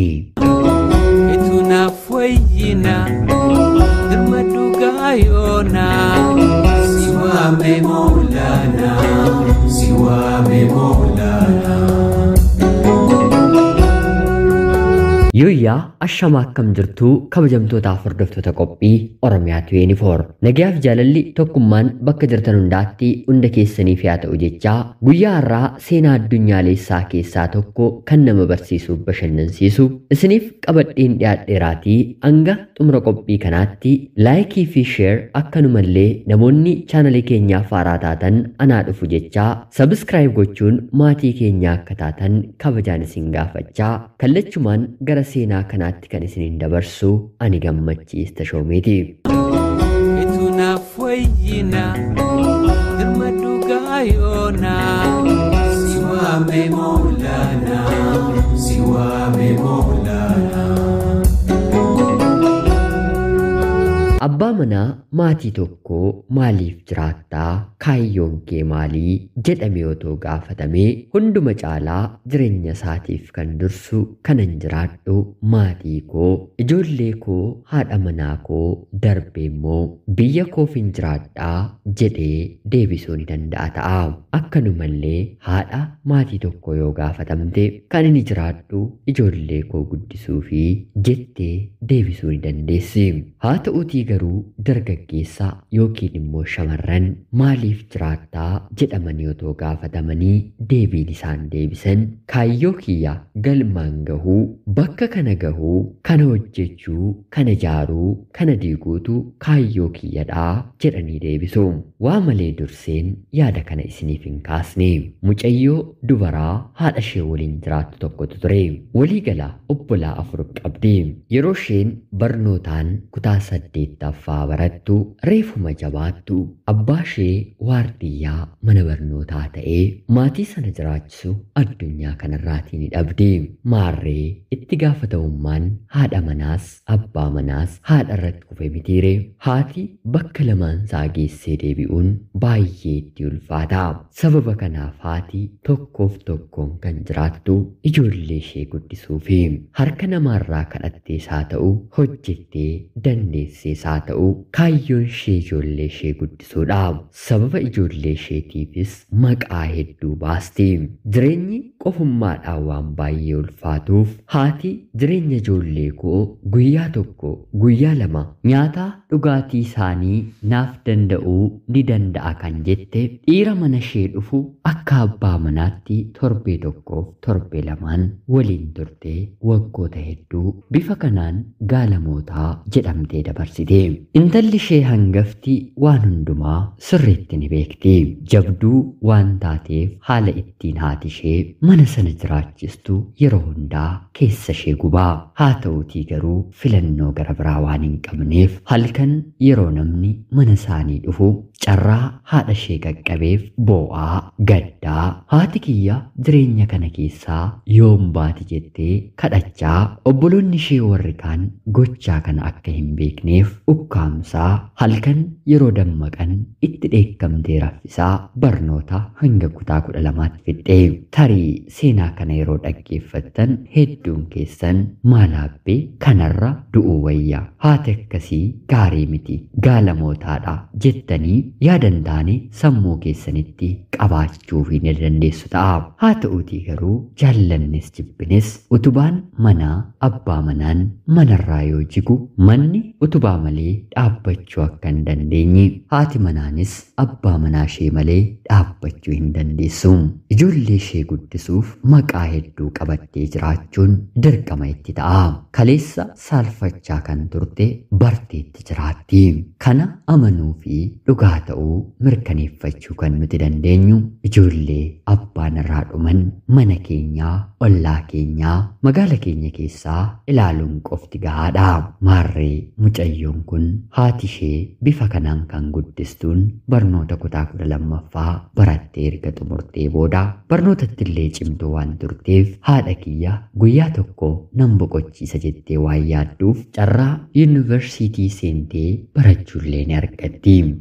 jedhani. Itu naaf wayyina dirma dhugaa yoonaa si waame moolaanaa si waame moolaanaa. Yooyyaa ashama akkam jirtuu kabajamtootaaf hordoftoota qophii Oromiyaatu yuunifoor. Nagayaaf jaalalli tokkummaan bakka jirtan hundaatti hunda keessaniif haa ta'u jechaa guyyaa har'aa seenaa addunyaalessaa keessaa tokko kan nama barsiisuuf bashannansiisu isiniif qabadheen dhiyaadheeraatii hanga xumura qophii kanaatti laayikii fi sheer akkanumallee namoonni chaanalii keenyaaf haaraa taatan anaa dhufu jechaa sabiskiraayib gochuun maatii keenyaa akka taatan kabajaan isin gaafachaa kallachumaan gara seenaa kanaatti kan isiniin dabarsu ani gammachiis tashoomeeti. Itu naaf wayyina dirma dhugaa yoonaa si waame moolaanaa si waame moolaanaa. Abbaa manaa maatii tokkoo maaliif jiraattaa kaayyoon kee maalii jedhame otoo gaafatamee hunduma caalaa jireenya isaatiif kan dursu kanan jiraadhu maatii koo ijoollee koo haadha manaa koo darbee immoo biyya koofin jiraadhaa jedhee deebisuu ni danda'a ta'a. Akkanumallee haadha maatii tokko yoo gaafatamte kan inni jiraadhu ijoollee koo guddisuu fi jettee deebisuu ni dandeessi. Haa ta'uutii garuu dargaggeessa yookiin immoo shamarran maaliif jiraattaa jedhamanii otoo gaafatamanii deebiin isaan deebisan kaayyoo kiyya galmaan gahuu bakka kana gahuu kana hojjechuu kana ijaaruu kana diiguutu kaayyoo kiyyadhaa jedhanii deebisu. Waa malee durseen yaada kana isiniif hin kaasne mucayyoo dubaraa haadha ishee waliin jiraattu tokkotu ture. Waliigala obbolaa afur qabdi. Yeroo isheen barnootaan kutaa saddeettaffaa barattu reefuma jabaattu abbaa ishee waardiyyaa mana barnootaa ta'ee maatii sana jiraachisu addunyaa kanarraatii ni dhabdi. Maarree itti gaafatamummaan haadha manaas abbaa manaas haadha irratti kufe mitiire haati bakka lamaan isaa geessee deebi'uun baay'ee itti ulfaata. Sababa kanaaf haati tokkoof tokkoon kan jiraattu ijoollee ishee guddisuu fi harka namaarraa kadhattees haa ta'u hojjettee dandeessees haa ta'u kaayyoon ishee ijoollee ishee guddisuudha. Sababa ijoollee isheetiifis maqaa hedduu baasti. Jireenyi qofummaadhaan waan baay'ee ulfaatuuf haati jireenya ijoollee koo guyyaa tokko guyyaa lama nyaata dhugaatii isaanii naaf danda'uu ni danda'a kan jette dhiira mana ishee dhufu akka abbaa manaatti torbee tokkoof torbee lamaan waliin turte waggoota hedduu bifa kanaan gaalamootaa jedhamtee dabarsite. Intalli ishee hangafti waan hundumaa sirriitti ni beekti. Jabduu waan taateef haala ittiin haati ishee mana sana jiraachistu yeroo hundaa keessa ishee gubaa. Haa ta'uutii garuu filannoo gara biraa waan hin qabneef halkan yeroo namni mana isaanii dhufu carraa haadha ishee qaqqabeef boo'aa gaddaa haati kiyya jireenya kana keessaa yoom baati jettee kadhachaa obboloonni ishee warri kaan gochaa kana akka hin beekneef ukkaamsaa halkan yeroo dammaqan itti dheekkamtee raffisaa barnoota hanga kutaa kudha lamaatti fixxee tarii seenaa kana yeroo dhaggeeffattan hedduun keessan maalaabbee kanarra du'uu wayya haati akkasii gaarii miti gaalamootaadha jettanii yaadan taane sammuu keessanitti qabaachuuf ni dandeessu ta'a. Haa ta'uutii garuu jaallannes jibbines utubaan manaa abbaa manaan manarraa yoo jigu manni utubaa malee dhaabbachuu akka hin dandeenye haati manaanis abbaa manaa ishee malee dhaabbachuu hin dandeessu. Ijoollee ishee guddisuuf maqaa hedduu qabattee jiraachuun dirqama itti ta'a. Kaleessa saalfachaa kan turte barteetti jiraatti. Kana amanuu fi dhugaa ta'uu mirkaneeffachuu kan nuti dandeenyu ijoollee abbaan irraa dhuman mana keenyaa ollaa keenyaa magaala keenya keessaa ilaaluun qofti gahaadha. Maarree mucayyoon kun haati ishee bifa kanaan kan guddistuun barnoota kutaa kudha lammaffaa barattee erga xumurtee booda barnootatti illee cimtuu waan turteef haadha kiyya guyyaa tokko nan boqochiisa jettee waan yaadduuf carraa yuunivarsiitii seentee barachuullee ni argatti. Haa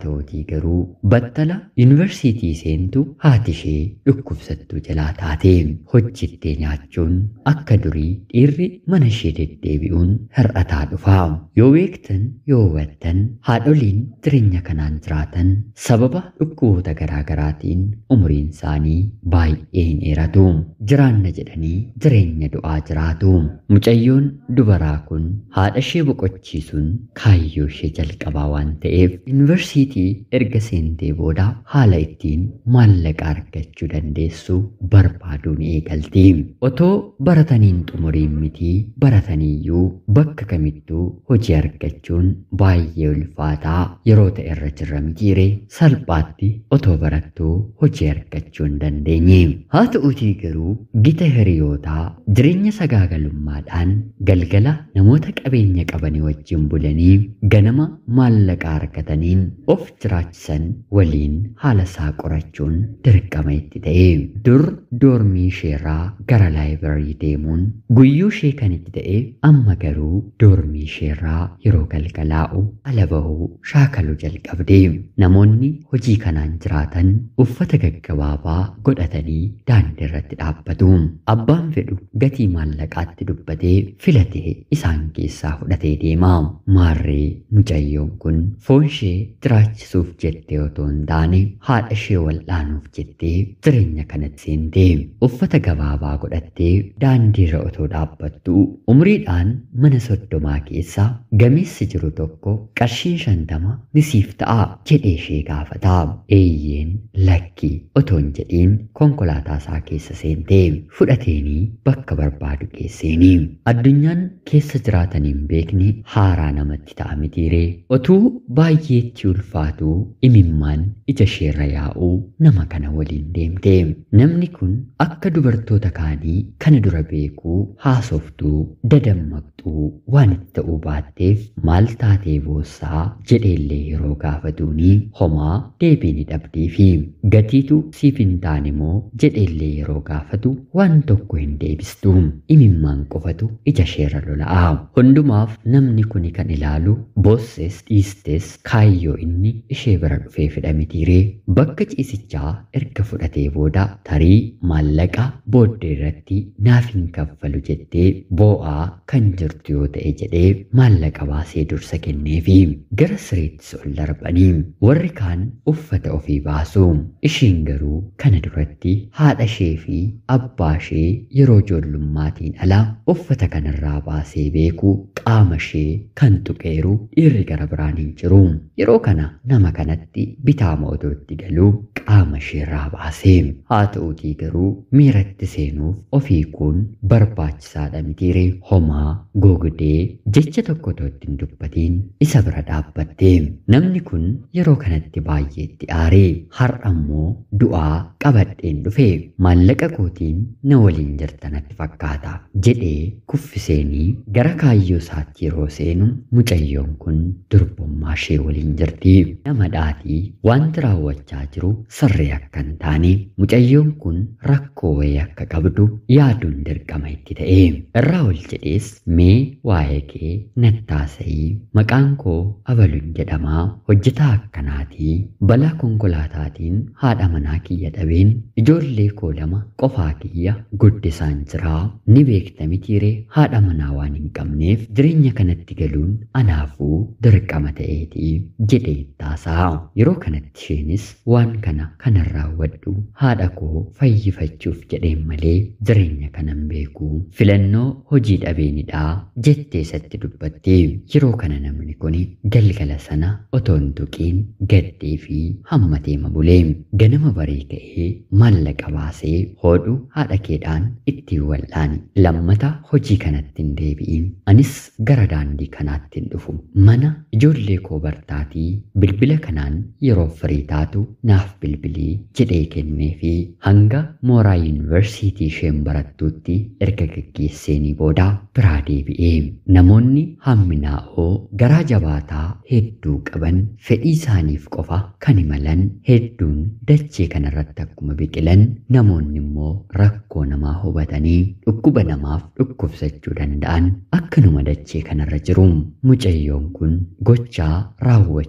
ta'utii garuu battala yuunivarsiitii seentu haati ishee dhukkubsattuu jalaa taate hojjettee nyaachuun akka durii dhiirri mana ishee deddeebi'uun hir'ataa dhufa yoo beektan yoo hubattan haadholiin jireenya kanaan jiraatan sababa dhukkuboota garaagaraatiin umuriin isaanii baay'ee hin dheeratu jiraanna jedhanii jireenya du'aa jiraatu mucayyoon dubaraa kun haadha ishee boqochiisuun kaayyoo ishee jalqabaa waan ta'eef yuunivarsiitii erga seentee booda haala ittiin maallaqa argachuu dandeessu barbaaduun eegalti otoo barataniin xumuriin mitii barataniiyyuu bakka kamittuu hojii argachuun baay'ee ulfaataa yeroo ta'e irra jirra mitiire salphaatti otoo barattuu hojii argachuu hin dandeenye haa ta'uutii garuu gita hiriyootaa jireenya sagaagalummaadhaan galgala namoota qabeenya qabanii wajjin bulanii ganama maallaqa argataniin of jiraachisan waliin haala isaa qorachuun dirqama itti ta'e dur doormii isheerraa gara laayibireerii deemuun guyyuu ishee kan itti ta'e amma garuu doormii isheerraa yeroo galgalaa'u ala bahuu shaakaluu jalqabde namoonni hojii kanaan jiraatan uffata gaggabaabaa godhatanii daandii irratti dhaabbatu abbaan fedhu gatii maallaqaatti dubbatee filatee isaan keessaa fudhatee deema maarree mucayyoon kun foon ishee jiraachisuuf jettee otoo hin taane haadha ishee wal'aanuuf jettee jireenya kanatti seentee uffata gabaabaa godhattee daandiirra otoo dhaabbattu umriidhaan mana soddomaa keessa gameessi jiru tokko qarshiin shantama nisiif ta'a jedhee ishee gaafata eeyyeen lakki otoo hin jedhiin konkolaataa isaa keessa seentee fudhateenii bakka barbaadu geesseeni addunyaan keessa jiraataniin beekne haaraa namatti ta'a mitiiree otuu baay'eetti ulfaatu imimmaan ija isheerra yaa'uu nama kana waliin deemte namni kun akka dubartoota kaanii kana dura beekuu haasoftuu dadammaqxuu waan itti ta'uu baatteef maal taatee boossaa jedheellee yeroo gaafatuuni homaa deebii ni dhabdii fi gatiitu siif hin taane moo jedheellee yeroo gaafatu waan tokko hin deebistu imimmaan qofatu ija isheerra lola'a hundumaaf namni kuni kan ilaalu boosses dhiistes kaayyoo inni ishee bira dhufee fidha mitiiree bakka ciisichaa erga fudhatee booda tarii maallaqa booddee irratti naaf hin kaffalu jettee boo'aa kan jirtu yoo ta'e jedhee maallaqa baasee dursa kenneefi gara sireettis ol darbanii warri kaan uffata ofii baasu ishiin garuu kana duratti haadha ishee fi abbaa ishee yeroo ijoollummaatiin ala uffata kanarraa baasee beeku qaama ishee kan tuqeeru dhiirri gara biraan hin jiru yeroo kana nama kanatti bitaama otootti galuu qaama isheerraa baasee haa ta'uutii garuu miiratti seenuuf ofii kun barbaachisaadha mitiire homaa gogdee jecha tokko otootti hin dubbatiin isa bira dhaabbatte namni kun yeroo kanatti baay'eetti aaree har'a immoo du'aa qabadheen dhufe maallaqa kootiin na waliin jirtanatti fakkaata jedhee kuffiseenii gara kaayyoo isaatti yeroo seenu mucayyoon kun durbummaa ishee waliin jirti nama dhaatii wanti raawwachaa jiru sirrii akka hin taane mucayyoon kun rakkoo wayii akka qabdu yaaduun dirqama itti ta'e irraa ol jedhees mee waa'ee kee nattaasa'ii maqaan koo abaluun jedhamaa hojjetaa akkanaatii balaa konkolaataatiin haadha manaa kiyya dhabeen ijoollee koo lama qofaa kiyya guddisaan jiraa ni beekta mitiiree haadha manaa waan hin qabneef jireenya kanatti galuun anaafuu dirqama ta'eetii jedhee taasaa yeroo kanatti isheenis waan kana kanan raawwadhu haadha koo fayyifachuuf jedheen malee jireenya kanan beeku filannoo hojii dhabeenidhaa jettee isatti dubbattee yeroo kana namni kun galgala sana otoo hin tuqiin gaddee fi hammatee mabulee ganama barii ka'ee maallaqa baasee hodhu haadha keedhaan ittiin wal'aani lammata hojii kanatti hin deebi'in anis gara daandii kanaatti hin dhufu mana ijoollee koo bartaatii bilbila kanaan yeroo firii taatu naaf bilbilii jedhee kennee fi hanga mooraa yuunivarsiitii isheen barattuutti erga gaggeesseenii booda biraa deebi'ee namoonni hamminaa'oo garaa jabaataa hedduu qaban fedhii isaaniif qofa kan imalan hedduun dachee kanarratti akkuma biqilan namoonni immoo rakkoo namaa hubatanii dhukkuba namaaf dhukkubsachuu danda'an akkanuma dachee kanarra jiru mucayyoon kun gochaa raawwachuuf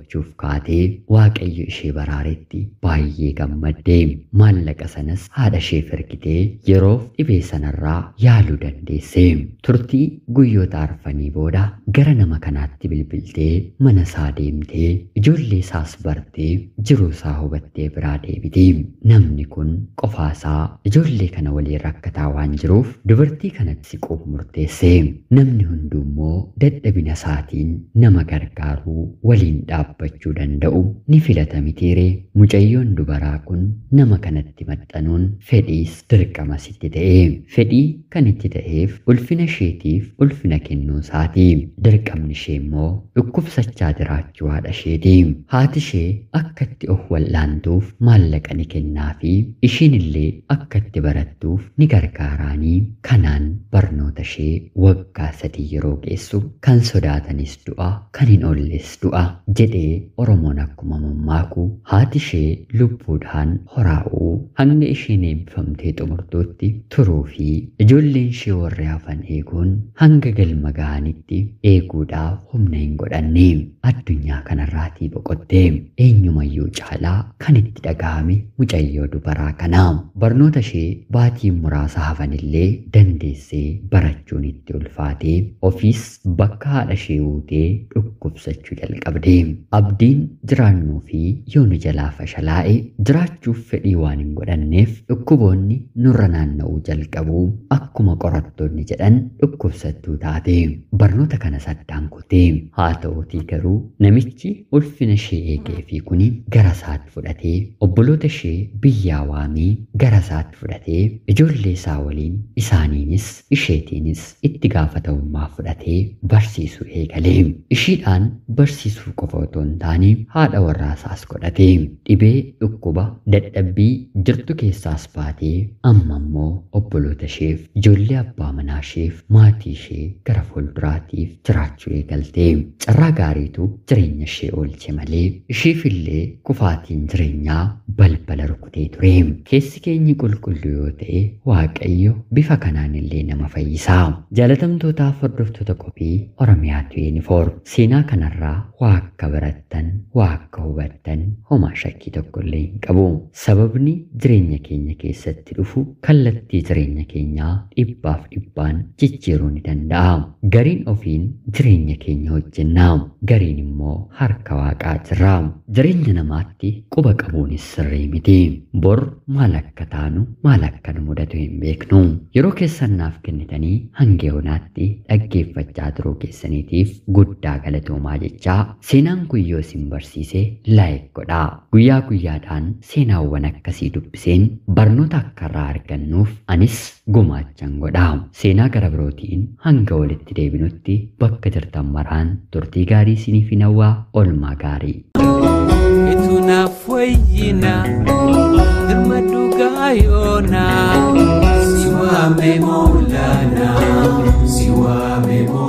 kaatee waaqayyo ishee baraaretti baay'ee gammadde maallaqa sanas haadha ishee ergitee yeroof dhibee sanarraa yaaluu dandeesse turtii guyyoota arfanii booda gara nama kanaatti bilbiltee mana isaa deemtee ijoollee isaas bartee jiruu isaa hubattee biraa deebiti namni kun qofaasaa ijoollee kana waliin rakkataa waan jiruuf dubartii kanatti siquuf murteesse namni hundummoo dadhabina isaatiin nama gargaaruu waliin dhaabbachuu danda'u ni filata mitiire mucayyoon dubaraa kun nama kanatti maxxanuun fedhiis dirqama sitti ta'e fedhii kan itti ta'eef ulfina isheetiif ulfina kennuu isaati dirqamni ishee immoo dhukkubsachaa jiraachuu haadha isheeti haati ishee akka itti of wal'aantuuf maallaqa ni kennaa fi ishiin illee akka itti barattuuf ni gargaaraanii kanaan barnoota ishee waggaa sadii yeroo geessu kan sodaatanis du'a kan hin oolles du'a jedhee oromoon akkuma mammaaku haati ishee lubbuudhaan horaa'uu hanga isheen eebbifamtee xumurtuutti turuu fi ijoolleen ishee warri hafan eeguun hanga galma ga'anitti eeguudhaaf humna hin godhanne addunyaa kanarraatii boqotte eenyumayyuu caalaa kan itti dhaga'ame mucayyoo dubaraa kana barnoota ishee baatii muraasa hafanillee dandeessee barachuun itti ulfaatee ofiis bakka haadha ishee uutee dhukkubsachuu jalqabde abdiin jiraannuu fi yoo nu jalaa fashalaa'e jiraachuuf fedhii waan hin godhanneef dhukkuboonni nurra naanna'uu jalqabu akkuma qorattoonni jedhan dhukkubsattuu taate barnoota kana saddaan kutee haa ta'uutii garuu namichi ulfina ishee eegee fi kuni gara isaatti fudhatee obboloota ishee biyyaa waamee gara isaatti fudhatee ijoollee isaa waliin isaaniinis isheetiinis itti gaafatamummaa fudhatee barsiisuu eegalee ishiidhaan barsiisuu qofa otoo hin taane haadha warraasaas godhate dhibee dhukkuba dadhabbii jirtu keessaas baatee amma immoo obboloota isheef ijoollee abbaa manaa isheef maatii ishee gara fuulduraatiif jiraachuu eegalte carraa gaariitu jireenya ishee oolche malee isheefillee kufaatiin jireenyaa balbala rukutee ture keessi keenyi qulqulluu yoo ta'e waaqayyo bifa kanaan illee nama fayyisaa jaalatamtootaaf hordoftoota qophii oromiyaatu yuunifoorm seenaa kanarraa waa akka barattan waa akka hubattan homaa shakkii tokko illee hin qabu sababni jireenya keenya keessatti dhufu kallattii jireenya keenyaa dhibbaaf dhibbaan jijjiiruu ni danda'a gariin ofiin jireenya keenya hojjennaa gariin immoo harka waaqaa jira jireenya namaatti quba qabuunis sirrii miti bor maal akka taanu maal akka nu mudatu hin beeknu yeroo keessan naaf kennitanii hanga yoonaatti dhaggeeffachaa turuu keessaniitiif guddaa galatoomaa jechaa seenaan kun yoo isin barsiise laayik godhaa guyyaa guyyaadhaan seenaawwan akkasii dubbiseen barnoota akka irraa argannuuf anis gumaachan godhaa seenaa gara birootiin hanga walitti deebinutti bakka jirtan maraan turtii gaarii isiniif hin hawwaa olmaa gaarii. Itu naaf wayyina dirma dhugaa yoona si waame moolana si waame moolana.